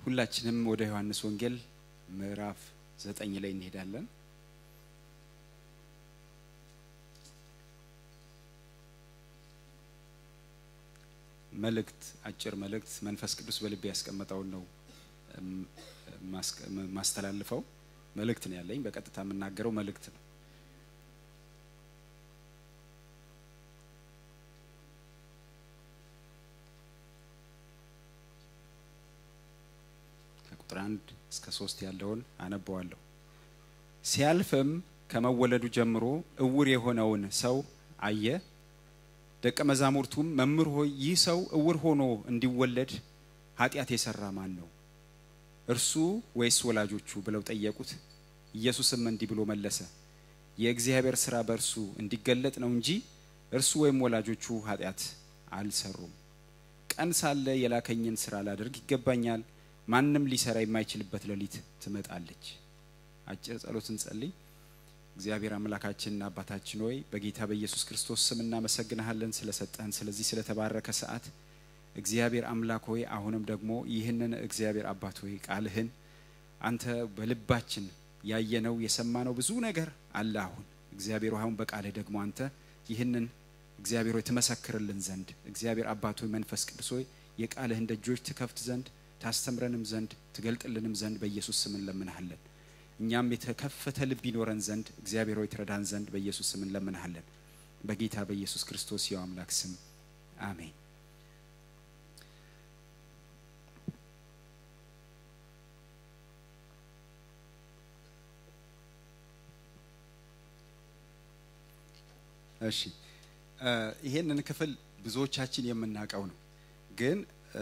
ሁላችንም ወደ ዮሐንስ ወንጌል ምዕራፍ ዘጠኝ ላይ እንሄዳለን። መልእክት አጭር መልእክት መንፈስ ቅዱስ በልቤ ያስቀመጠውን ነው ማስተላልፈው። መልእክት ነው ያለኝ። በቀጥታ የምናገረው መልእክት ነው። ከቁጥር አንድ እስከ ሶስት ያለውን አነበዋለሁ። ሲያልፍም ከመወለዱ ጀምሮ እውር የሆነውን ሰው አየ። ደቀ መዛሙርቱም መምህር ሆይ ይህ ሰው እውር ሆኖ እንዲወለድ ኃጢአት የሰራ ማን ነው? እርሱ ወይስ ወላጆቹ ብለው ጠየቁት። ኢየሱስም እንዲህ ብሎ መለሰ፣ የእግዚአብሔር ስራ በእርሱ እንዲገለጥ ነው እንጂ እርሱ ወይም ወላጆቹ ኃጢአት አልሰሩም። ቀን ሳለ የላከኝን ስራ ላደርግ ይገባኛል። ማንም ሊሰራ የማይችልበት ሌሊት ትመጣለች። አጭር ጸሎት እንጸልይ። እግዚአብሔር አምላካችንና አባታችን ሆይ በጌታ በኢየሱስ ክርስቶስ ስም እናመሰግንሃለን ስለሰጠህን ስለዚህ ስለተባረከ ሰዓት። እግዚአብሔር አምላክ ሆይ አሁንም ደግሞ ይህንን እግዚአብሔር አባት ሆይ ቃልህን አንተ በልባችን ያየነው የሰማነው ብዙ ነገር አለ። አሁን እግዚአብሔር አሁን በቃልህ ደግሞ አንተ ይህንን እግዚአብሔር ሆይ ትመሰክርልን ዘንድ እግዚአብሔር አባት ሆይ መንፈስ ቅዱስ ሆይ የቃልህን ደጆች ትከፍት ዘንድ ታስተምረንም ዘንድ ትገልጥልንም ዘንድ በኢየሱስ ስም እንለምንሃለን። እኛም የተከፈተ ልብ ይኖረን ዘንድ እግዚአብሔር ሆይ ትረዳን ዘንድ በኢየሱስ ስም እንለምንሃለን። በጌታ በኢየሱስ ክርስቶስ የው አምላክ ስም አሜን። እሺ ይሄንን ክፍል ብዙዎቻችን የምናውቀው ነው፣ ግን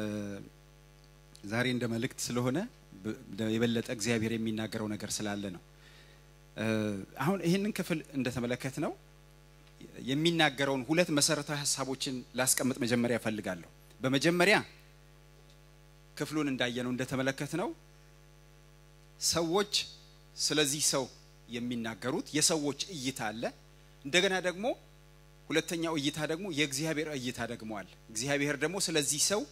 ዛሬ እንደ መልእክት ስለሆነ የበለጠ እግዚአብሔር የሚናገረው ነገር ስላለ ነው። አሁን ይህንን ክፍል እንደተመለከት ነው የሚናገረውን ሁለት መሰረታዊ ሀሳቦችን ላስቀምጥ መጀመሪያ እፈልጋለሁ። በመጀመሪያ ክፍሉን እንዳየነው እንደተመለከት ነው ሰዎች ስለዚህ ሰው የሚናገሩት የሰዎች እይታ አለ። እንደገና ደግሞ ሁለተኛው እይታ ደግሞ የእግዚአብሔር እይታ ደግሞ አለ። እግዚአብሔር ደግሞ ስለዚህ ሰው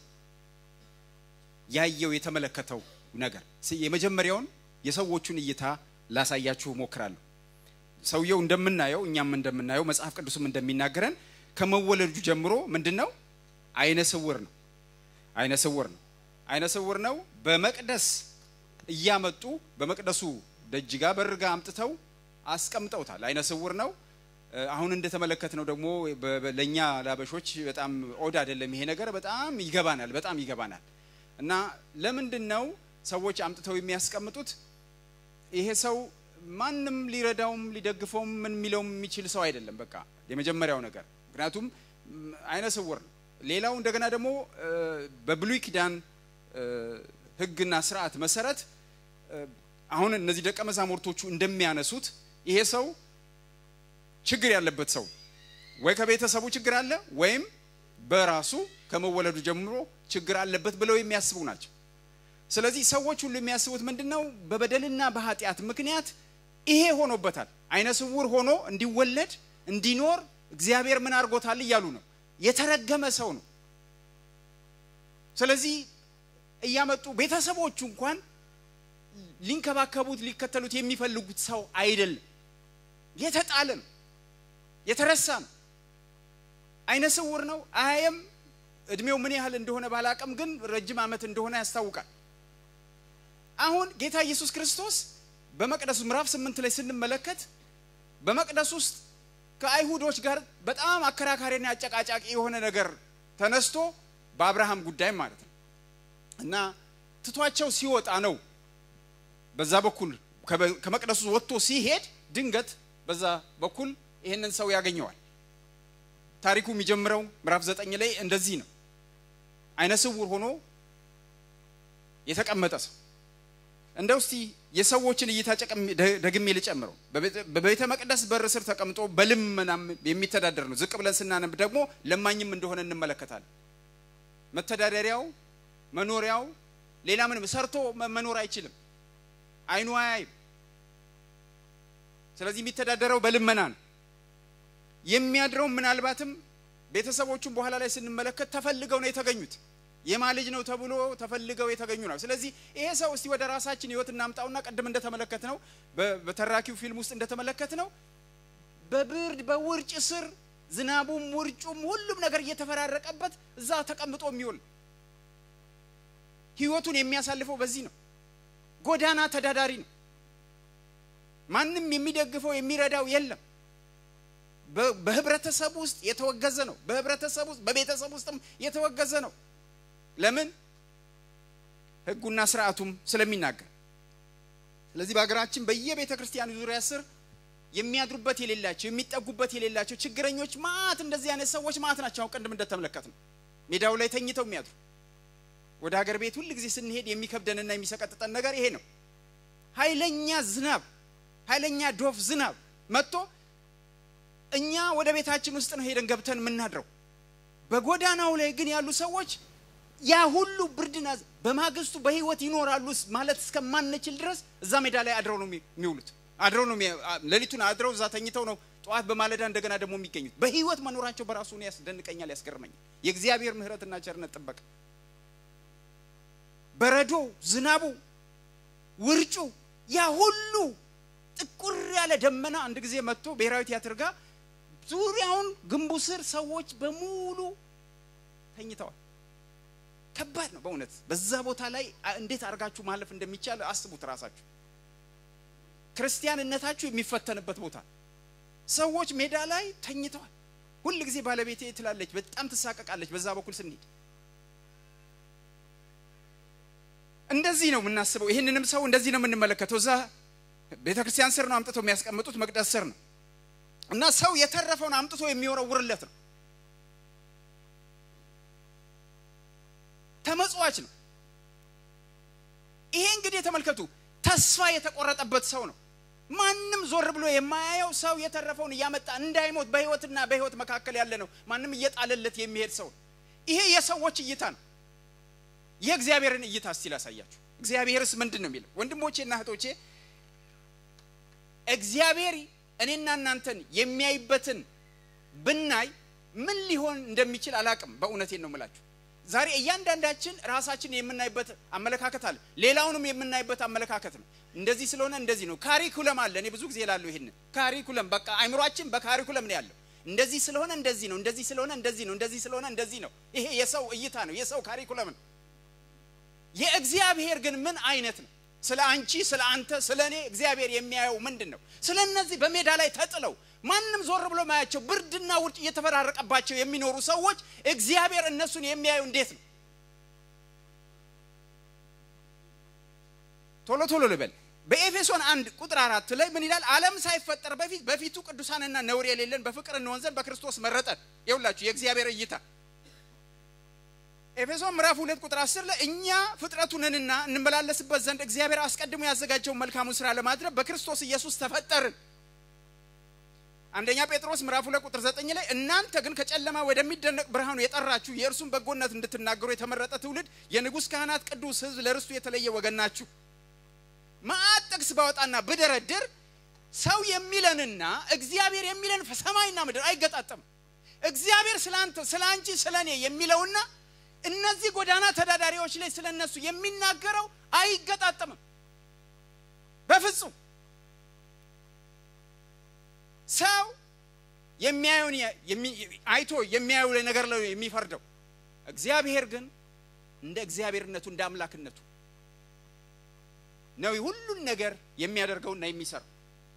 ያየው የተመለከተው ነገር የመጀመሪያውን የሰዎቹን እይታ ላሳያችሁ ሞክራለሁ። ሰውየው እንደምናየው እኛም እንደምናየው መጽሐፍ ቅዱስም እንደሚናገረን ከመወለዱ ጀምሮ ምንድን ነው? አይነ ስውር ነው። አይነ ስውር ነው። አይነ ስውር ነው። በመቅደስ እያመጡ በመቅደሱ ደጅ ጋ በር ጋ አምጥተው አስቀምጠውታል። አይነ ስውር ነው። አሁን እንደተመለከት ነው ደግሞ ለእኛ ላበሾች በጣም ኦድ አይደለም ይሄ ነገር። በጣም ይገባናል፣ በጣም ይገባናል። እና ለምንድን ነው ሰዎች አምጥተው የሚያስቀምጡት? ይሄ ሰው ማንም ሊረዳውም ሊደግፈውም ምን የሚለውም የሚችል ሰው አይደለም። በቃ የመጀመሪያው ነገር ምክንያቱም አይነ ስውር ነው። ሌላው እንደገና ደግሞ በብሉይ ኪዳን ሕግና ስርዓት መሰረት አሁን እነዚህ ደቀ መዛሙርቶቹ እንደሚያነሱት ይሄ ሰው ችግር ያለበት ሰው ወይ ከቤተሰቡ ችግር አለ ወይም በራሱ ከመወለዱ ጀምሮ ችግር አለበት ብለው የሚያስቡ ናቸው። ስለዚህ ሰዎች ሁሉ የሚያስቡት ምንድን ነው? በበደልና በኃጢአት ምክንያት ይሄ ሆኖበታል። አይነ ስውር ሆኖ እንዲወለድ እንዲኖር እግዚአብሔር ምን አድርጎታል እያሉ ነው። የተረገመ ሰው ነው። ስለዚህ እያመጡ ቤተሰቦቹ እንኳን ሊንከባከቡት ሊከተሉት የሚፈልጉት ሰው አይደለም። የተጣለ ነው። የተረሳ ነው። አይነ ስውር ነው። አያየም። እድሜው ምን ያህል እንደሆነ ባላቅም ግን ረጅም ዓመት እንደሆነ ያስታውቃል። አሁን ጌታ ኢየሱስ ክርስቶስ በመቅደሱ ምዕራፍ ስምንት ላይ ስንመለከት በመቅደስ ውስጥ ከአይሁዶች ጋር በጣም አከራካሪና አጨቃጫቂ የሆነ ነገር ተነስቶ በአብርሃም ጉዳይ ማለት ነው እና ትቷቸው ሲወጣ ነው በዛ በኩል ከመቅደሱ ወጥቶ ሲሄድ ድንገት በዛ በኩል ይህንን ሰው ያገኘዋል። ታሪኩ የሚጀምረው ምዕራፍ ዘጠኝ ላይ እንደዚህ ነው። አይነ ስውር ሆኖ የተቀመጠ ሰው እንደው እስቲ የሰዎችን እይታ ደግሜ ልጨምረው። በቤተ መቅደስ በር ስር ተቀምጦ በልመናም የሚተዳደር ነው። ዝቅ ብለን ስናነብ ደግሞ ለማኝም እንደሆነ እንመለከታለን። መተዳደሪያው መኖሪያው ሌላ ምንም ሰርቶ መኖር አይችልም። አይኑ አያይም። ስለዚህ የሚተዳደረው በልመና ነው። የሚያድረው ምናልባትም ቤተሰቦቹን በኋላ ላይ ስንመለከት ተፈልገው ነው የተገኙት። የማ ልጅ ነው ተብሎ ተፈልገው የተገኙ ነው። ስለዚህ ይሄ ሰው እስቲ ወደ ራሳችን ህይወት እናምጣውና ቅድም እንደተመለከት ነው በተራኪው ፊልም ውስጥ እንደተመለከት ነው በብርድ በውርጭ ስር ዝናቡም ውርጩም ሁሉም ነገር እየተፈራረቀበት እዛ ተቀምጦ የሚውል ህይወቱን የሚያሳልፈው በዚህ ነው። ጎዳና ተዳዳሪ ነው። ማንም የሚደግፈው የሚረዳው የለም። በህብረተሰብ ውስጥ የተወገዘ ነው። በህብረተሰብ ውስጥ በቤተሰብ ውስጥም የተወገዘ ነው። ለምን? ህጉና ስርዓቱም ስለሚናገር። ስለዚህ በሀገራችን በየቤተ ክርስቲያኑ ዙሪያ ስር የሚያድሩበት የሌላቸው የሚጠጉበት የሌላቸው ችግረኞች ማት እንደዚህ አይነት ሰዎች ማት ናቸው። አሁን ቅድም እንደተመለከት ነው ሜዳው ላይ ተኝተው የሚያድሩ ወደ ሀገር ቤት ሁል ጊዜ ስንሄድ የሚከብደንና የሚሰቀጥጠን ነገር ይሄ ነው። ኃይለኛ ዝናብ ኃይለኛ ዶፍ ዝናብ መጥቶ እኛ ወደ ቤታችን ውስጥ ነው ሄደን ገብተን የምናድረው። በጎዳናው ላይ ግን ያሉ ሰዎች ያ ሁሉ ብርድና በማግስቱ በህይወት ይኖራሉ ማለት እስከማንችል ድረስ እዛ ሜዳ ላይ አድረው ነው የሚውሉት። አድረው ነው ሌሊቱን አድረው እዛ ተኝተው ነው ጠዋት በማለዳ እንደገና ደግሞ የሚገኙት። በህይወት መኖራቸው በራሱ ያስደንቀኛል፣ ያስገርመኛል። የእግዚአብሔር ምሕረትና ቸርነት ጥበቃ በረዶ፣ ዝናቡ፣ ውርጩ ያ ሁሉ ጥቁር ያለ ደመና አንድ ጊዜ መጥቶ ብሔራዊ ቲያትር ጋር ዙሪያውን ግንቡ ስር ሰዎች በሙሉ ተኝተዋል። ከባድ ነው በእውነት በዛ ቦታ ላይ እንዴት አድርጋችሁ ማለፍ እንደሚቻል አስቡት ራሳችሁ። ክርስቲያንነታችሁ የሚፈተንበት ቦታ ሰዎች ሜዳ ላይ ተኝተዋል። ሁል ጊዜ ባለቤቴ ትላለች፣ በጣም ትሳቀቃለች። በዛ በኩል ስንሄድ እንደዚህ ነው የምናስበው። ይህንንም ሰው እንደዚህ ነው የምንመለከተው። እዛ ቤተ ክርስቲያን ስር ነው አምጥተው የሚያስቀምጡት፣ መቅደስ ስር ነው እና ሰው የተረፈውን አምጥቶ የሚወረውርለት ነው። ተመጽዋች ነው። ይሄ እንግዲህ የተመልከቱ ተስፋ የተቆረጠበት ሰው ነው። ማንም ዞር ብሎ የማያየው ሰው የተረፈውን እያመጣ እንዳይሞት በህይወትና በህይወት መካከል ያለ ነው። ማንም እየጣለለት የሚሄድ ሰው ነው። ይሄ የሰዎች እይታ ነው። የእግዚአብሔርን እይታ እስቲ ላሳያችሁ። እግዚአብሔርስ ምንድን ነው የሚለው? ወንድሞቼና እህቶቼ እግዚአብሔር እኔና እናንተን የሚያይበትን ብናይ ምን ሊሆን እንደሚችል አላቅም። በእውነቴን ነው የምላችሁ። ዛሬ እያንዳንዳችን ራሳችን የምናይበት አመለካከት አለ። ሌላውንም የምናይበት አመለካከት ነው። እንደዚህ ስለሆነ እንደዚህ ነው። ካሪኩለም አለ። እኔ ብዙ ጊዜ ላሉ ይሄንን ካሪኩለም በቃ አይምሯችን በካሪኩለም ነው ያለው። እንደዚህ ስለሆነ እንደዚህ ነው፣ እንደዚህ ስለሆነ እንደዚህ ነው፣ እንደዚህ ስለሆነ እንደዚህ ነው። ይሄ የሰው እይታ ነው፣ የሰው ካሪኩለም ነው። የእግዚአብሔር ግን ምን አይነት ነው? ስለ አንቺ፣ ስለ አንተ፣ ስለ እኔ እግዚአብሔር የሚያየው ምንድን ነው? ስለ እነዚህ በሜዳ ላይ ተጥለው ማንም ዞር ብሎ ማያቸው ብርድና ውርጭ እየተፈራረቀባቸው የሚኖሩ ሰዎች እግዚአብሔር እነሱን የሚያዩ እንዴት ነው? ቶሎ ቶሎ ልበል። በኤፌሶን አንድ ቁጥር አራት ላይ ምን ይላል? ዓለም ሳይፈጠር በፊት በፊቱ ቅዱሳንና ነውር የሌለን በፍቅር እንሆን ዘንድ በክርስቶስ መረጠን። ይኸውላችሁ የእግዚአብሔር እይታ ኤፌሶን ምዕራፍ ሁለት ቁጥር አስር ላይ እኛ ፍጥረቱ ነንና እንመላለስበት ዘንድ እግዚአብሔር አስቀድሞ ያዘጋጀውን መልካሙን ስራ ለማድረግ በክርስቶስ ኢየሱስ ተፈጠርን። አንደኛ ጴጥሮስ ምዕራፍ ሁለት ቁጥር ዘጠኝ ላይ እናንተ ግን ከጨለማ ወደሚደነቅ ብርሃኑ የጠራችሁ የእርሱን በጎነት እንድትናገሩ የተመረጠ ትውልድ፣ የንጉሥ ካህናት፣ ቅዱስ ሕዝብ፣ ለርስቱ የተለየ ወገን ናችሁ። መዓት ጥቅስ ባወጣና ብደረድር ሰው የሚለንና እግዚአብሔር የሚለን ሰማይና ምድር አይገጣጠም። እግዚአብሔር ስለ አንተ ስለ አንቺ ስለ እኔ የሚለውና እነዚህ ጎዳና ተዳዳሪዎች ላይ ስለ እነሱ የሚናገረው አይገጣጠምም በፍጹም። ሰው የሚያየውን አይቶ የሚያየው ነገር ላይ የሚፈርደው፣ እግዚአብሔር ግን እንደ እግዚአብሔርነቱ እንደ አምላክነቱ ነው ሁሉን ነገር የሚያደርገውና የሚሰራው።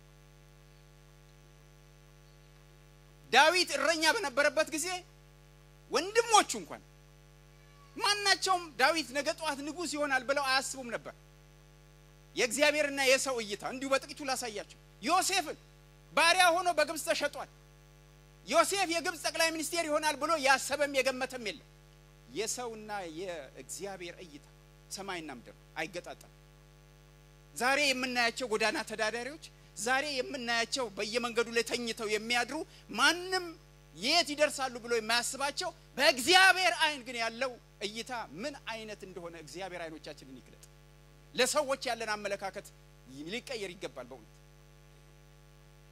ዳዊት እረኛ በነበረበት ጊዜ ወንድሞቹ እንኳን ማናቸውም ዳዊት ነገ ጠዋት ንጉሥ ይሆናል ብለው አያስቡም ነበር። የእግዚአብሔርና የሰው እይታ እንዲሁ በጥቂቱ ላሳያቸው። ዮሴፍን ባሪያ ሆኖ በግብፅ ተሸጧል። ዮሴፍ የግብፅ ጠቅላይ ሚኒስቴር ይሆናል ብሎ ያሰበም የገመተም የለም። የሰውና የእግዚአብሔር እይታ ሰማይና ምድር አይገጣጠም። ዛሬ የምናያቸው ጎዳና ተዳዳሪዎች፣ ዛሬ የምናያቸው በየመንገዱ ላይ ተኝተው የሚያድሩ ማንም የት ይደርሳሉ ብሎ የማያስባቸው በእግዚአብሔር ዓይን ግን ያለው እይታ ምን አይነት እንደሆነ እግዚአብሔር ዓይኖቻችንን ይግለጥ። ለሰዎች ያለን አመለካከት ሊቀየር ይገባል። በእውነት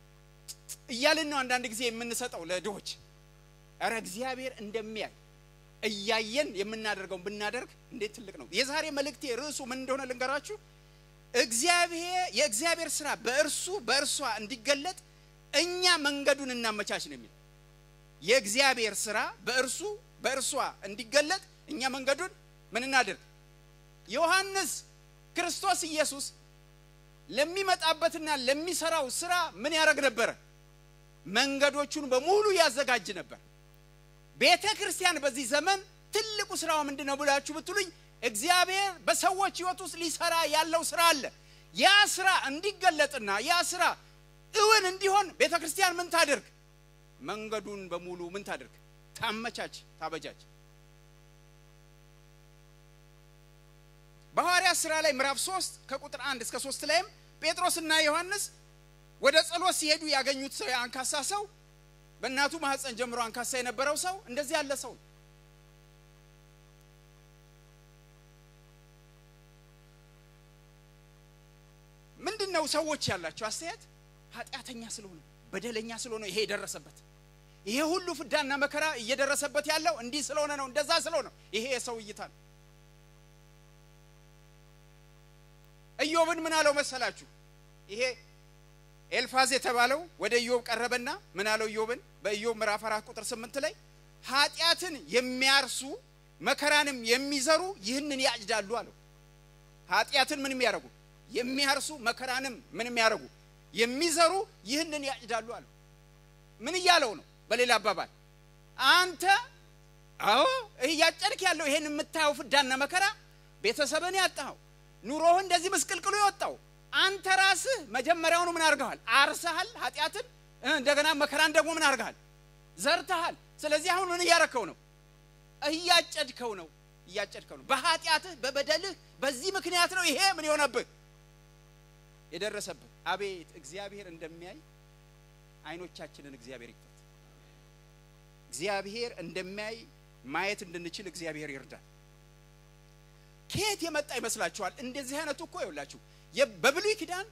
እያልን ነው አንዳንድ ጊዜ የምንሰጠው ለድሆች። ኧረ እግዚአብሔር እንደሚያይ እያየን የምናደርገውን ብናደርግ እንዴት ትልቅ ነው። የዛሬ መልእክቴ ርዕሱ ምን እንደሆነ ልንገራችሁ። እግዚአብሔር የእግዚአብሔር ስራ በእርሱ በእርሷ እንዲገለጥ እኛ መንገዱን እናመቻች ነው የሚል የእግዚአብሔር ስራ በእርሱ በእርሷ እንዲገለጥ እኛ መንገዱን ምን እናድርግ? ዮሐንስ ክርስቶስ ኢየሱስ ለሚመጣበትና ለሚሰራው ስራ ምን ያደርግ ነበረ? መንገዶቹን በሙሉ ያዘጋጅ ነበር። ቤተ ክርስቲያን በዚህ ዘመን ትልቁ ስራው ምንድን ነው ብላችሁ ብትሉኝ እግዚአብሔር በሰዎች ህይወት ውስጥ ሊሰራ ያለው ስራ አለ። ያ ስራ እንዲገለጥና ያ ስራ እውን እንዲሆን ቤተ ክርስቲያን ምን ታድርግ? መንገዱን በሙሉ ምን ታድርግ? ታመቻች፣ ታበጃች። በሐዋርያት ሥራ ላይ ምዕራፍ 3 ከቁጥር 1 እስከ 3 ላይም ጴጥሮስና ዮሐንስ ወደ ጸሎት ሲሄዱ ያገኙት ሰው የአንካሳ ሰው በእናቱ ማህፀን ጀምሮ አንካሳ የነበረው ሰው እንደዚህ ያለ ሰው ምንድን ነው ሰዎች ያላቸው አስተያየት ኃጢአተኛ ስለሆነ በደለኛ ስለሆነ ይሄ የደረሰበት ይሄ ሁሉ ፍዳና መከራ እየደረሰበት ያለው እንዲህ ስለሆነ ነው እንደዛ ስለሆነ ነው ይሄ የሰው እይታ ነው ኢዮብን ምን አለው መሰላችሁ ይሄ ኤልፋዝ የተባለው ወደ ኢዮብ ቀረበና ምን አለው ኢዮብን በኢዮብ ምዕራፍ አራት ቁጥር ስምንት ላይ ኃጢአትን የሚያርሱ መከራንም የሚዘሩ ይህንን ያጭዳሉ አለው ኃጢአትን ምን የሚያደርጉ የሚያርሱ መከራንም ምን የሚያደርጉ የሚዘሩ ይህንን ያጭዳሉ አለው ምን እያለው ነው በሌላ አባባል አንተ አዎ እያጨድክ ያለው ይሄን የምታየው ፍዳና መከራ ቤተሰብን ያጣኸው ኑሮህ እንደዚህ ምስቅልቅሉ የወጣው አንተ ራስህ መጀመሪያውኑ ምን አድርገሃል? አርሰሃል ኃጢአትን፣ እንደገና መከራን ደግሞ ምን አድርገሃል? ዘርተሃል። ስለዚህ አሁን ምን እያረከው ነው? እያጨድከው ነው። እያጨድከው ነው። በኃጢአትህ በበደልህ በዚህ ምክንያት ነው ይሄ ምን የሆነብህ የደረሰብህ። አቤት እግዚአብሔር እንደሚያይ አይኖቻችንን እግዚአብሔር ይክፈት። እግዚአብሔር እንደሚያይ ማየት እንድንችል እግዚአብሔር ይርዳል። ከየት የመጣ ይመስላችኋል? እንደዚህ አይነቱ እኮ ይውላችሁ በብሉይ ኪዳን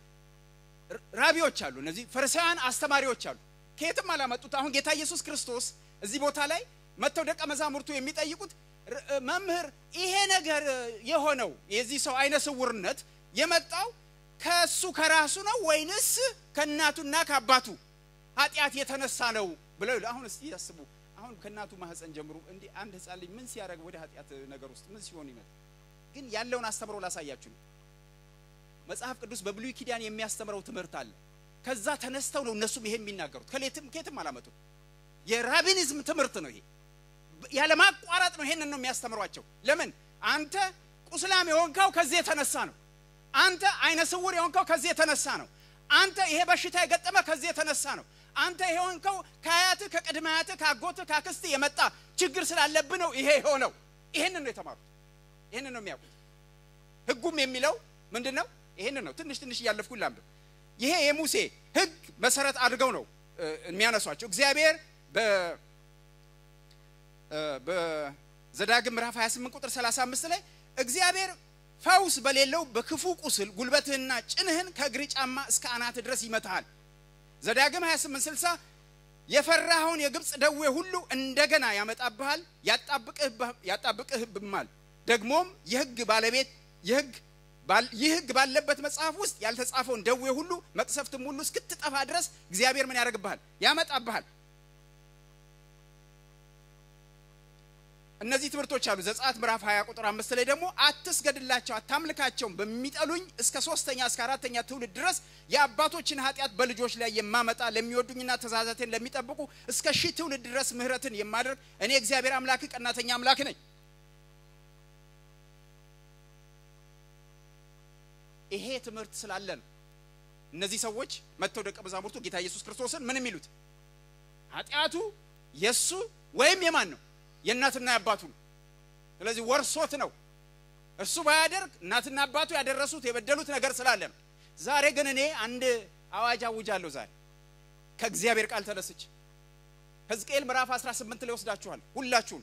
ራቢዎች አሉ። እነዚህ ፈሪሳውያን አስተማሪዎች አሉ። ከየትም አላመጡት። አሁን ጌታ ኢየሱስ ክርስቶስ እዚህ ቦታ ላይ መጥተው ደቀ መዛሙርቱ የሚጠይቁት መምህር፣ ይሄ ነገር የሆነው የዚህ ሰው አይነ ስውርነት የመጣው ከሱ ከራሱ ነው ወይንስ ከእናቱና ከአባቱ ኃጢአት የተነሳ ነው ብለው አሁን እስቲ ያስቡ። አሁን ከእናቱ ማህፀን ጀምሮ እንዲህ አንድ ህፃን ልጅ ምን ሲያደርግ ወደ ኃጢአት ነገር ውስጥ ምን ሲሆን ይመጣል? ግን ያለውን አስተምሮ ላሳያችሁ ነው። መጽሐፍ ቅዱስ በብሉይ ኪዳን የሚያስተምረው ትምህርት አለ። ከዛ ተነስተው ነው እነሱም ይሄን የሚናገሩት። ከሌትም ከየትም አላመጡት። የራቢኒዝም ትምህርት ነው ይሄ። ያለማቋረጥ ነው ይሄንን ነው የሚያስተምሯቸው። ለምን አንተ ቁስላም የሆንከው ከዚህ የተነሳ ነው። አንተ አይነ ስውር የሆንከው ከዚህ የተነሳ ነው። አንተ ይሄ በሽታ የገጠመ ከዚህ የተነሳ ነው። አንተ ይሄ የሆንከው ከአያትህ ከቅድመ አያትህ ከአጎትህ ከአክስትህ የመጣ ችግር ስላለብህ ነው ይሄ የሆነው። ይሄንን ነው የተማሩት። ይሄንን ነው የሚያውቁት። ህጉም የሚለው ምንድን ነው? ይሄንን ነው። ትንሽ ትንሽ እያለፍኩ ላንብብ። ይሄ የሙሴ ህግ መሰረት አድርገው ነው የሚያነሷቸው። እግዚአብሔር በዘዳግም ምዕራፍ 28 ቁጥር 35 ላይ እግዚአብሔር ፈውስ በሌለው በክፉ ቁስል ጉልበትህና ጭንህን ከእግር ጫማ እስከ አናት ድረስ ይመታሃል። ዘዳግም 28 60 የፈራኸውን የግብፅ ደዌ ሁሉ እንደገና ያመጣብሃል፣ ያጣብቅህብማል። ደግሞም የህግ ባለቤት የህግ ይህ ህግ ባለበት መጽሐፍ ውስጥ ያልተጻፈውን ደዌ ሁሉ መቅሰፍትም ሁሉ እስክትጠፋ ድረስ እግዚአብሔር ምን ያደርግብሃል? ያመጣብሃል። እነዚህ ትምህርቶች አሉ። ዘጸአት ምዕራፍ 20 ቁጥር አምስት ላይ ደግሞ አትስገድላቸው፣ አታምልካቸውም በሚጠሉኝ እስከ ሶስተኛ እስከ አራተኛ ትውልድ ድረስ የአባቶችን ኃጢአት በልጆች ላይ የማመጣ ለሚወዱኝና ትእዛዛቴን ለሚጠብቁ እስከ ሺህ ትውልድ ድረስ ምሕረትን የማደርግ እኔ እግዚአብሔር አምላክ ቀናተኛ አምላክ ነኝ። ይሄ ትምህርት ስላለ ነው እነዚህ ሰዎች መጥተው ደቀ መዛሙርቱ ጌታ ኢየሱስ ክርስቶስን ምን የሚሉት ኃጢአቱ የእሱ ወይም የማን ነው? የእናትና የአባቱ ነው። ስለዚህ ወርሶት ነው። እርሱ ባያደርግ እናትና አባቱ ያደረሱት የበደሉት ነገር ስላለ ነው። ዛሬ ግን እኔ አንድ አዋጅ አውጃለሁ። ዛሬ ከእግዚአብሔር ቃል ተነስች ሕዝቅኤል ምዕራፍ 18 ላይ ወስዳችኋል ሁላችሁም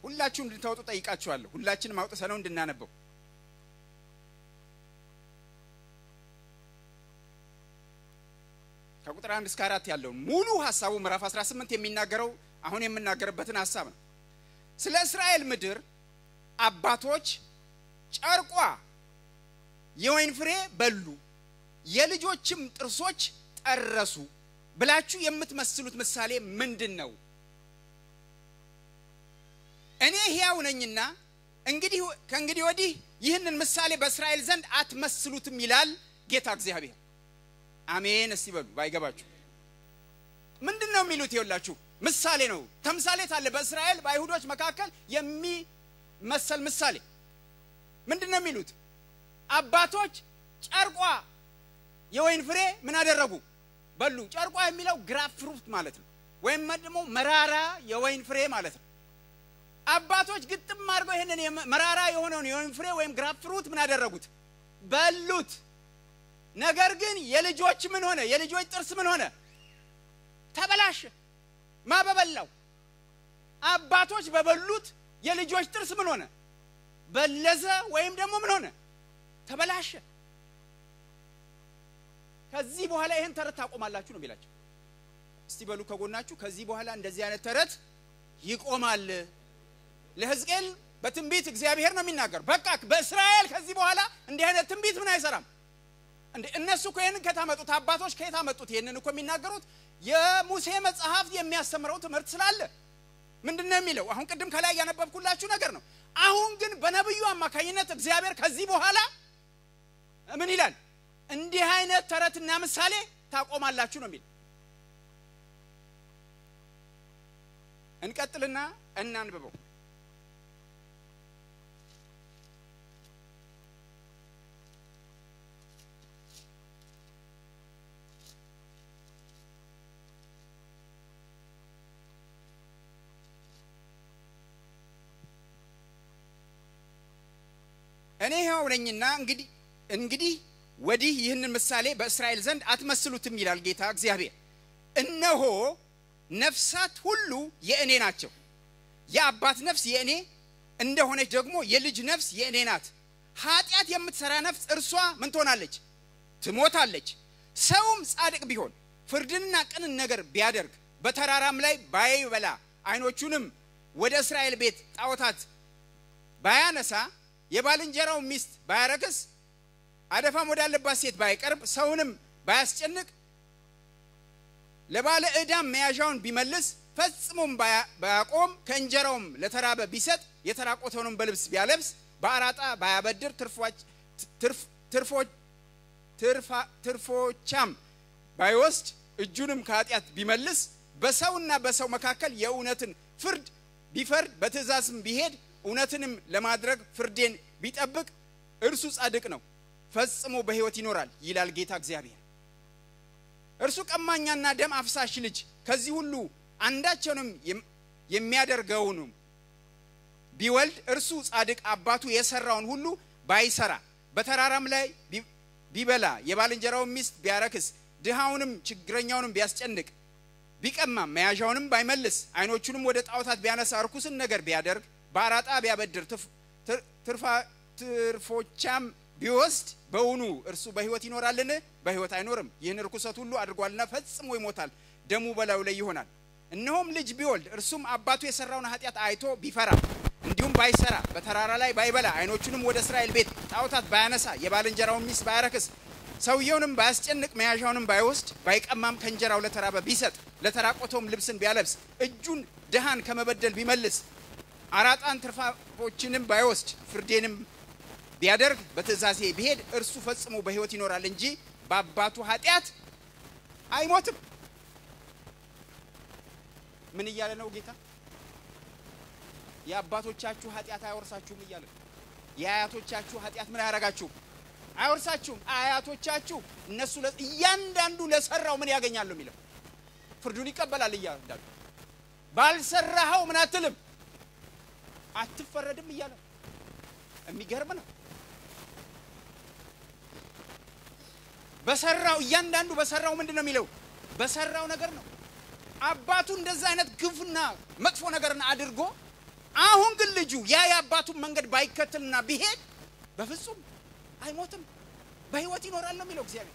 ሁላችሁም እንድታወጡ ጠይቃችኋለሁ። ሁላችንም አውጥተነው እንድናነበው ከቁጥር አንድ እስከ አራት ያለውን ሙሉ ሀሳቡ ምዕራፍ 18 የሚናገረው አሁን የምናገርበትን ሀሳብ ነው። ስለ እስራኤል ምድር አባቶች ጨርቋ የወይን ፍሬ በሉ፣ የልጆችም ጥርሶች ጠረሱ ብላችሁ የምትመስሉት ምሳሌ ምንድን ነው? እኔ ሕያው ነኝና እንግዲህ ከእንግዲህ ወዲህ ይህንን ምሳሌ በእስራኤል ዘንድ አትመስሉትም ይላል ጌታ እግዚአብሔር። አሜን። እስቲ በሉ ባይገባችሁ ምንድን ነው የሚሉት? ይኸውላችሁ ምሳሌ ነው፣ ተምሳሌት አለ። በእስራኤል በአይሁዶች መካከል የሚመሰል ምሳሌ ምንድን ነው የሚሉት? አባቶች ጨርቋ የወይን ፍሬ ምን አደረጉ? በሉ። ጨርቋ የሚለው ግራፍ ፍሩት ማለት ነው፣ ወይም ደግሞ መራራ የወይን ፍሬ ማለት ነው። አባቶች ግጥም አድርገው ይህንን መራራ የሆነውን የወይን ፍሬ ወይም ግራፍ ፍሩት ምን አደረጉት? በሉት። ነገር ግን የልጆች ምን ሆነ? የልጆች ጥርስ ምን ሆነ? ተበላሸ። ማ በበላው? አባቶች በበሉት የልጆች ጥርስ ምን ሆነ? በለዘ ወይም ደግሞ ምን ሆነ? ተበላሸ። ከዚህ በኋላ ይህን ተረት ታቆማላችሁ ነው የሚላቸው። እስቲ በሉ ከጎናችሁ፣ ከዚህ በኋላ እንደዚህ አይነት ተረት ይቆማል። ለሕዝቅኤል በትንቢት እግዚአብሔር ነው የሚናገር። በቃ በእስራኤል ከዚህ በኋላ እንዲህ አይነት ትንቢት ምን አይሰራም። እንዴ እነሱ እኮ ይህንን ከታመጡት አባቶች ከየት አመጡት? ይህንን እኮ የሚናገሩት የሙሴ መጽሐፍ የሚያስተምረው ትምህርት ስላለ ምንድን ነው የሚለው? አሁን ቅድም ከላይ ያነበብኩላችሁ ነገር ነው። አሁን ግን በነቢዩ አማካኝነት እግዚአብሔር ከዚህ በኋላ ምን ይላል? እንዲህ አይነት ተረትና ምሳሌ ታቆማላችሁ ነው የሚል። እንቀጥልና እናንብበው። እኔ ሕያው ነኝና እንግዲህ እንግዲህ ወዲህ ይህንን ምሳሌ በእስራኤል ዘንድ አትመስሉትም ይላል ጌታ እግዚአብሔር። እነሆ ነፍሳት ሁሉ የእኔ ናቸው። የአባት ነፍስ የእኔ እንደሆነች ደግሞ የልጅ ነፍስ የእኔ ናት። ኃጢአት የምትሰራ ነፍስ እርሷ ምን ትሆናለች? ትሞታለች። ሰውም ጻድቅ ቢሆን ፍርድንና ቅንን ነገር ቢያደርግ በተራራም ላይ ባይበላ ዓይኖቹንም ወደ እስራኤል ቤት ጣዖታት ባያነሳ የባልንጀራው ሚስት ባያረክስ አደፋም ወዳለባት ሴት ባይቀርብ ሰውንም ባያስጨንቅ ለባለ ዕዳም መያዣውን ቢመልስ ፈጽሞም ባያቆም ከእንጀራውም ለተራበ ቢሰጥ የተራቆተውንም በልብስ ቢያለብስ በአራጣ ባያበድር ትርፎቻም ባይወስድ እጁንም ከኃጢአት ቢመልስ በሰውና በሰው መካከል የእውነትን ፍርድ ቢፈርድ በትእዛዝም ቢሄድ እውነትንም ለማድረግ ፍርዴን ቢጠብቅ እርሱ ጻድቅ ነው፣ ፈጽሞ በሕይወት ይኖራል ይላል ጌታ እግዚአብሔር። እርሱ ቀማኛና ደም አፍሳሽ ልጅ ከዚህ ሁሉ አንዳቸውንም የሚያደርገውንም ቢወልድ እርሱ ጻድቅ አባቱ የሰራውን ሁሉ ባይሰራ በተራራም ላይ ቢበላ የባልንጀራውን ሚስት ቢያረክስ ድሃውንም ችግረኛውንም ቢያስጨንቅ ቢቀማም መያዣውንም ባይመልስ ዓይኖቹንም ወደ ጣዖታት ቢያነሳ ርኩስን ነገር ቢያደርግ በአራጣ ቢያበድር ትርፎቻም ቢወስድ በውኑ እርሱ በሕይወት ይኖራልን? በሕይወት አይኖርም። ይህን ርኩሰት ሁሉ አድርጓልና ፈጽሞ ይሞታል፣ ደሙ በላዩ ላይ ይሆናል። እነሆም ልጅ ቢወልድ እርሱም አባቱ የሰራውን ኃጢአት አይቶ ቢፈራ እንዲሁም ባይሰራ በተራራ ላይ ባይበላ ዓይኖቹንም ወደ እስራኤል ቤት ጣዖታት ባያነሳ የባልንጀራውን ሚስት ባያረክስ ሰውየውንም ባያስጨንቅ መያዣውንም ባይወስድ ባይቀማም ከእንጀራው ለተራበ ቢሰጥ ለተራቆተውም ልብስን ቢያለብስ እጁን ድሃን ከመበደል ቢመልስ አራጣን ትርፋፎችንም ባይወስድ ፍርዴንም ቢያደርግ በትእዛዜ ቢሄድ እርሱ ፈጽሞ በሕይወት ይኖራል እንጂ በአባቱ ኃጢአት አይሞትም። ምን እያለ ነው ጌታ? የአባቶቻችሁ ኃጢአት አይወርሳችሁም እያለ ነው። የአያቶቻችሁ ኃጢአት ምን አያረጋችሁም? አይወርሳችሁም። አያቶቻችሁ እነሱ እያንዳንዱ ለሰራው ምን ያገኛሉ የሚለው ፍርዱን ይቀበላል። እያንዳንዱ ባልሰራኸው ምን አትልም አትፈረድም እያለ የሚገርም ነው። በሰራው እያንዳንዱ በሰራው ምንድን ነው የሚለው በሰራው ነገር ነው። አባቱ እንደዛ አይነት ግፍና መጥፎ ነገርን አድርጎ አሁን ግን ልጁ ያ የአባቱን መንገድ ባይከተልና ቢሄድ በፍጹም አይሞትም፣ በህይወት ይኖራል ነው የሚለው እግዚአብሔር።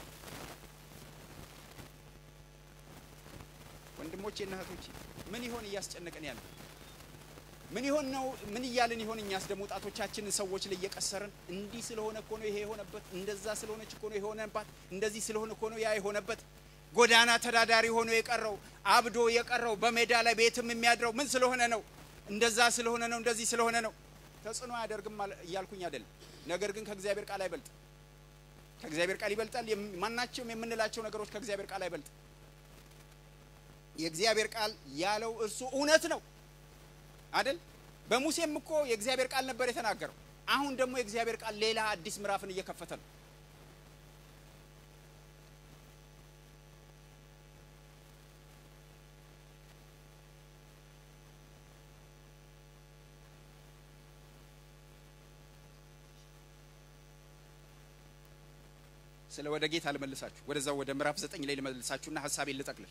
ወንድሞቼና እህቶቼ ምን ይሆን እያስጨነቀን ያለ? ምን ይሆን ነው? ምን እያልን ይሆን? እኛስ ደግሞ ጣቶቻችንን ሰዎች ላይ እየቀሰርን እንዲህ ስለሆነ እኮ ነው ይሄ የሆነበት፣ እንደዛ ስለሆነች እኮ ነው የሆነባት፣ እንደዚህ ስለሆነ እኮ ነው ያ የሆነበት። ጎዳና ተዳዳሪ ሆኖ የቀረው አብዶ የቀረው በሜዳ ላይ ቤትም የሚያድረው ምን ስለሆነ ነው? እንደዛ ስለሆነ ነው፣ እንደዚህ ስለሆነ ነው። ተጽዕኖ አያደርግም እያልኩኝ አይደለም። ነገር ግን ከእግዚአብሔር ቃል አይበልጥ። ከእግዚአብሔር ቃል ይበልጣል። ማናቸውም የምንላቸው ነገሮች ከእግዚአብሔር ቃል አይበልጥ። የእግዚአብሔር ቃል ያለው እርሱ እውነት ነው አይደል? በሙሴም እኮ የእግዚአብሔር ቃል ነበር የተናገረው። አሁን ደግሞ የእግዚአብሔር ቃል ሌላ አዲስ ምዕራፍን እየከፈተ ነው። ስለ ወደ ጌታ ልመልሳችሁ፣ ወደዛው ወደ ምዕራፍ ዘጠኝ ላይ ልመልሳችሁና ሀሳቤን ልጠቅልል።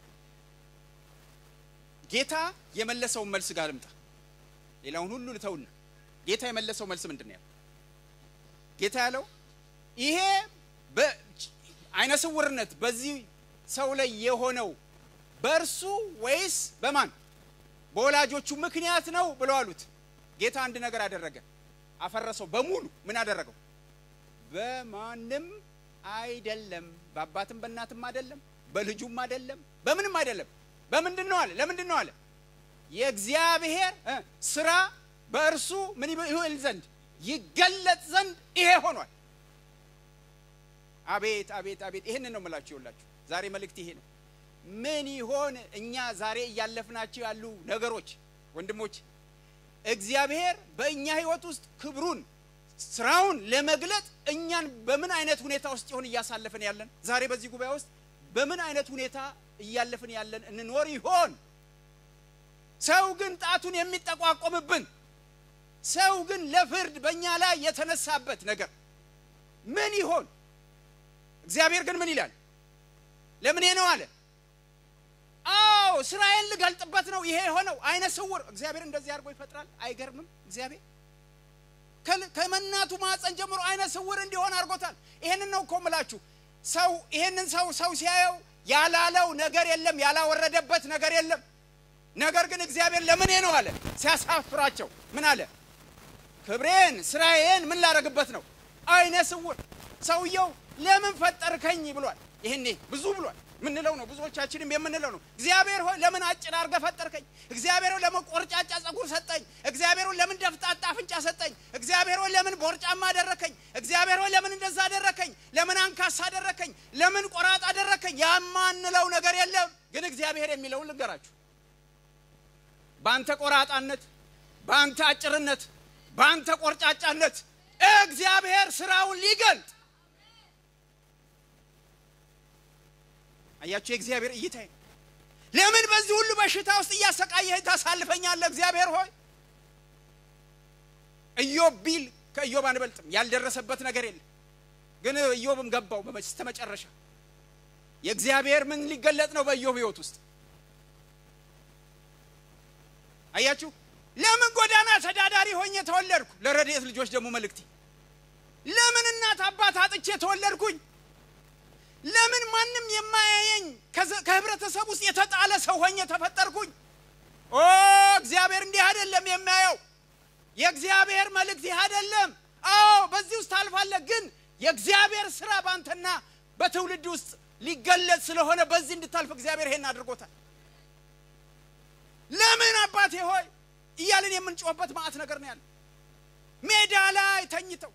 ጌታ የመለሰውን መልስ ጋር ልምጣ። ሌላውን ሁሉ ልተውና ጌታ የመለሰው መልስ ምንድን ነው ያለው? ጌታ ያለው ይሄ በአይነ ስውርነት በዚህ ሰው ላይ የሆነው በእርሱ ወይስ በማን በወላጆቹ ምክንያት ነው ብለው አሉት። ጌታ አንድ ነገር አደረገ፣ አፈረሰው በሙሉ። ምን አደረገው? በማንም አይደለም፣ በአባትም በእናትም አይደለም፣ በልጁም አይደለም፣ በምንም አይደለም። በምንድን ነው አለ? ለምንድን ነው አለ? የእግዚአብሔር ስራ በእርሱ ምን ይል ዘንድ ይገለጥ ዘንድ ይሄ ሆኗል። አቤት አቤት አቤት! ይህንን ነው የምላችሁ። ይኸውላችሁ ዛሬ መልእክት ይሄ ነው። ምን ይሆን እኛ ዛሬ እያለፍናቸው ያሉ ነገሮች ወንድሞች፣ እግዚአብሔር በእኛ ህይወት ውስጥ ክብሩን ስራውን ለመግለጥ እኛን በምን አይነት ሁኔታ ውስጥ ይሆን እያሳለፍን ያለን? ዛሬ በዚህ ጉባኤ ውስጥ በምን አይነት ሁኔታ እያለፍን ያለን እንኖር ይሆን? ሰው ግን ጣቱን የሚጠቋቆምብን ሰው ግን ለፍርድ በእኛ ላይ የተነሳበት ነገር ምን ይሆን? እግዚአብሔር ግን ምን ይላል? ለምኔ ነው አለ። አዎ ስራዬን ልገልጥበት ነው ይሄ የሆነው። አይነ ስውር እግዚአብሔር እንደዚህ አድርጎ ይፈጥራል። አይገርምም? እግዚአብሔር ከመናቱ ማፀን ጀምሮ አይነ ስውር እንዲሆን አድርጎታል። ይሄንን ነው እኮ ምላችሁ። ሰው ይሄንን ሰው ሰው ሲያየው ያላለው ነገር የለም፣ ያላወረደበት ነገር የለም። ነገር ግን እግዚአብሔር ለምኔ ነው አለ። ሲያሳፍራቸው ምን አለ? ክብሬን ስራዬን ምን ላደርግበት ነው? አይነ ስውር ሰውየው ለምን ፈጠርከኝ ብሏል። ይሄኔ ብዙ ብሏል ምንለው ነው። ብዙዎቻችንም የምንለው ነው። እግዚአብሔር ሆይ ለምን አጭር አድርገህ ፈጠርከኝ? እግዚአብሔር ሆይ ለምን ቆርጫጫ ጸጉር ሰጠኝ? እግዚአብሔር ሆይ ለምን ደፍጣጣ አፍንጫ ሰጠኝ? እግዚአብሔር ሆይ ለምን ቦርጫማ አደረከኝ? እግዚአብሔር ሆይ ለምን እንደዛ አደረከኝ? ለምን አንካሳ አደረከኝ? ለምን ቆራጥ አደረከኝ? ያማንለው ነገር የለም። ግን እግዚአብሔር የሚለውን ልንገራችሁ። በአንተ ቆራጣነት፣ በአንተ አጭርነት፣ በአንተ ቆርጫጫነት እግዚአብሔር ስራውን ሊገልጥ አያችሁ፣ የእግዚአብሔር እይታ ለምን በዚህ ሁሉ በሽታ ውስጥ እያሰቃየህ ታሳልፈኛለህ? እግዚአብሔር ሆይ ኢዮብ ቢል ከኢዮብ አንበልጥም። ያልደረሰበት ነገር የለም። ግን ኢዮብም ገባው በስተ መጨረሻ የእግዚአብሔር ምን ሊገለጥ ነው በኢዮብ ህይወት ውስጥ አያችሁ። ለምን ጎዳና ተዳዳሪ ሆኜ ተወለድኩ? ለረድኤት ልጆች ደግሞ መልእክቴ ለምን እናት አባት አጥቼ ተወለድኩኝ? ለምን ማንም የማያየኝ ከህብረተሰብ ውስጥ የተጣለ ሰው ሆኜ ተፈጠርኩኝ? ኦ እግዚአብሔር እንዲህ አይደለም የሚያየው። የእግዚአብሔር መልእክት ይህ አይደለም። አዎ በዚህ ውስጥ ታልፋለህ፣ ግን የእግዚአብሔር ስራ በአንተና በትውልድ ውስጥ ሊገለጽ ስለሆነ በዚህ እንድታልፍ እግዚአብሔር ይሄን አድርጎታል። ለምን አባቴ ሆይ እያልን የምንጮህበት ማዕት ነገር ነው ያለ ሜዳ ላይ ተኝተው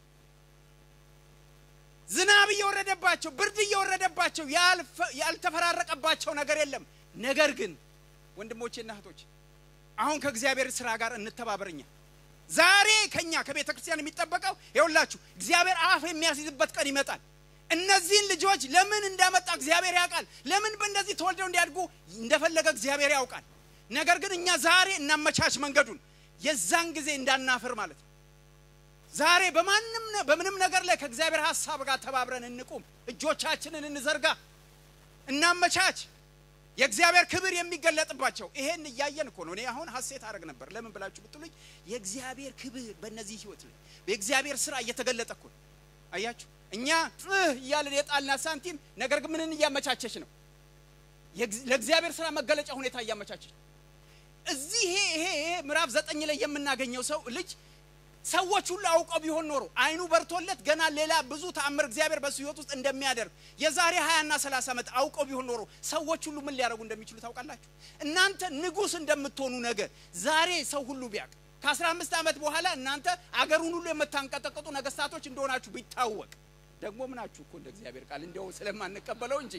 ዝናብ እየወረደባቸው ብርድ እየወረደባቸው ያልተፈራረቀባቸው ነገር የለም። ነገር ግን ወንድሞቼና እህቶች አሁን ከእግዚአብሔር ስራ ጋር እንተባበርኛ። ዛሬ ከኛ ከቤተ ክርስቲያን የሚጠበቀው ይኸውላችሁ እግዚአብሔር አፍ የሚያስይዝበት ቀን ይመጣል። እነዚህን ልጆች ለምን እንዳመጣ እግዚአብሔር ያውቃል። ለምን በእንደዚህ ተወልደው እንዲያድጉ እንደፈለገ እግዚአብሔር ያውቃል። ነገር ግን እኛ ዛሬ እናመቻች መንገዱን የዛን ጊዜ እንዳናፍር ማለት ነው። ዛሬ በማንም በምንም ነገር ላይ ከእግዚአብሔር ሀሳብ ጋር ተባብረን እንቁም። እጆቻችንን እንዘርጋ፣ እናመቻች። የእግዚአብሔር ክብር የሚገለጥባቸው ይሄን እያየን እኮ ነው። እኔ አሁን ሀሴት አደረግ ነበር። ለምን ብላችሁ ብትሉኝ የእግዚአብሔር ክብር በእነዚህ ህይወት ላይ የእግዚአብሔር ስራ እየተገለጠ እኮ ነው። አያችሁ እኛ ጥህ እያለን የጣልናት ሳንቲም ነገር ግን ምንን እያመቻቸች ነው? ለእግዚአብሔር ስራ መገለጫ ሁኔታ እያመቻቸች ነው። እዚህ ይሄ ይሄ ይሄ ምዕራፍ ዘጠኝ ላይ የምናገኘው ሰው ልጅ ሰዎች ሁሉ አውቀው ቢሆን ኖሮ አይኑ በርቶለት ገና ሌላ ብዙ ተአምር እግዚአብሔር በሱ ህይወት ውስጥ እንደሚያደርግ የዛሬ 20 እና 30 ዓመት አውቀው ቢሆን ኖሮ ሰዎች ሁሉ ምን ሊያደርጉ እንደሚችሉ ታውቃላችሁ? እናንተ ንጉሥ እንደምትሆኑ ነገር ዛሬ ሰው ሁሉ ቢያውቅ ከ15 ዓመት በኋላ እናንተ አገሩን ሁሉ የምታንቀጠቅጡ ነገስታቶች እንደሆናችሁ ቢታወቅ ደግሞ ምናችሁ እኮ እንደ እግዚአብሔር ቃል እንዲያው ስለማንቀበለው እንጂ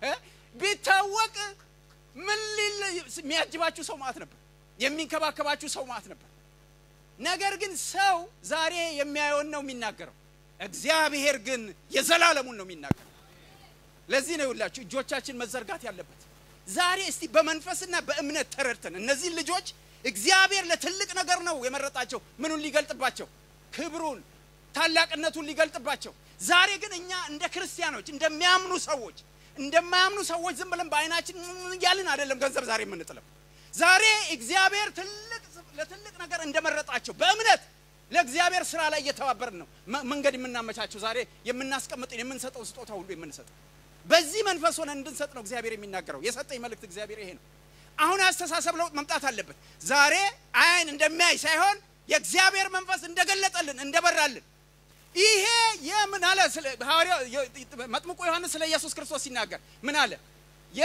ቢታወቅ ምን ሊል የሚያጅባችሁ ሰው ማለት ነበር፣ የሚንከባከባችሁ ሰው ማለት ነበር። ነገር ግን ሰው ዛሬ የሚያየውን ነው የሚናገረው፣ እግዚአብሔር ግን የዘላለሙን ነው የሚናገረው። ለዚህ ነው ይውላችሁ እጆቻችን መዘርጋት ያለበት ዛሬ። እስቲ በመንፈስና በእምነት ተረድተን እነዚህን ልጆች እግዚአብሔር ለትልቅ ነገር ነው የመረጣቸው። ምኑን ሊገልጥባቸው? ክብሩን፣ ታላቅነቱን ሊገልጥባቸው። ዛሬ ግን እኛ እንደ ክርስቲያኖች እንደሚያምኑ ሰዎች እንደማያምኑ ሰዎች ዝም ብለን በአይናችን እያልን አይደለም ገንዘብ ዛሬ የምንጥለው። ዛሬ እግዚአብሔር ትልቅ ለትልቅ ነገር እንደመረጣቸው በእምነት ለእግዚአብሔር ስራ ላይ እየተባበርን ነው መንገድ የምናመቻቸው። ዛሬ የምናስቀምጥን የምንሰጠው ስጦታ ሁሉ የምንሰጠው በዚህ መንፈስ ሆነን እንድንሰጥ ነው እግዚአብሔር የሚናገረው። የሰጠኝ መልእክት እግዚአብሔር ይሄ ነው። አሁን አስተሳሰብ ለውጥ መምጣት አለበት። ዛሬ አይን እንደሚያይ ሳይሆን የእግዚአብሔር መንፈስ እንደገለጠልን እንደበራልን ይሄ የምን አለ ስለ ሐዋርያው መጥምቁ ዮሐንስ ስለ ኢየሱስ ክርስቶስ ሲናገር ምን አለ? የ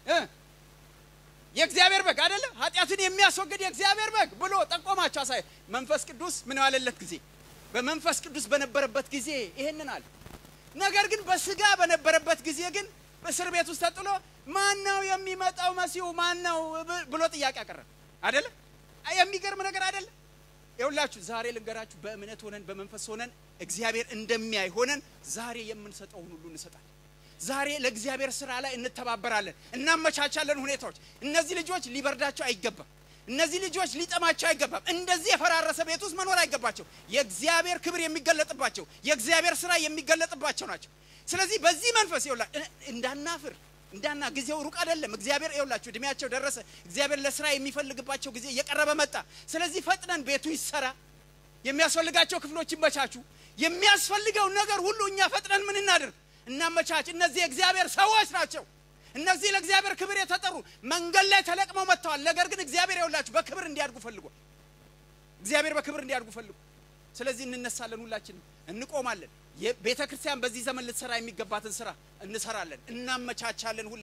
የእግዚአብሔር በግ አይደለ? ኃጢአትን የሚያስወግድ የእግዚአብሔር በግ ብሎ ጠቆማቸው። አሳይ መንፈስ ቅዱስ ምን ዋለለት ጊዜ በመንፈስ ቅዱስ በነበረበት ጊዜ ይሄንን አለ። ነገር ግን በስጋ በነበረበት ጊዜ ግን በእስር ቤት ውስጥ ተጥሎ ማን ነው የሚመጣው መሲሁ ማን ነው ብሎ ጥያቄ አቀረበ። አይደለ? የሚገርም ነገር አይደለ? ይኸውላችሁ ዛሬ ልንገራችሁ፣ በእምነት ሆነን በመንፈስ ሆነን እግዚአብሔር እንደሚያይ ሆነን ዛሬ የምንሰጠውን ሁሉ እንሰጣለን። ዛሬ ለእግዚአብሔር ስራ ላይ እንተባበራለን፣ እናመቻቻለን ሁኔታዎች። እነዚህ ልጆች ሊበርዳቸው አይገባም። እነዚህ ልጆች ሊጠማቸው አይገባም። እንደዚህ የፈራረሰ ቤት ውስጥ መኖር አይገባቸው። የእግዚአብሔር ክብር የሚገለጥባቸው የእግዚአብሔር ስራ የሚገለጥባቸው ናቸው። ስለዚህ በዚህ መንፈስ ይውላ እንዳናፍር እንዳና ጊዜው ሩቅ አይደለም። እግዚአብሔር ይውላችሁ እድሜያቸው ደረሰ። እግዚአብሔር ለስራ የሚፈልግባቸው ጊዜ እየቀረበ መጣ። ስለዚህ ፈጥነን ቤቱ ይሰራ፣ የሚያስፈልጋቸው ክፍሎች ይመቻቹ። የሚያስፈልገው ነገር ሁሉ እኛ ፈጥነን ምን እናድርግ እናመቻች። እነዚህ የእግዚአብሔር ሰዎች ናቸው። እነዚህ ለእግዚአብሔር ክብር የተጠሩ መንገድ ላይ ተለቅመው መጥተዋል። ነገር ግን እግዚአብሔር ይውላችሁ በክብር እንዲያድጉ ፈልጓል። እግዚአብሔር በክብር እንዲያድጉ ፈልጉ። ስለዚህ እንነሳለን፣ ሁላችንም እንቆማለን። ቤተ ክርስቲያን በዚህ ዘመን ልትሰራ የሚገባትን ስራ እንሰራለን፣ እናመቻቻለን።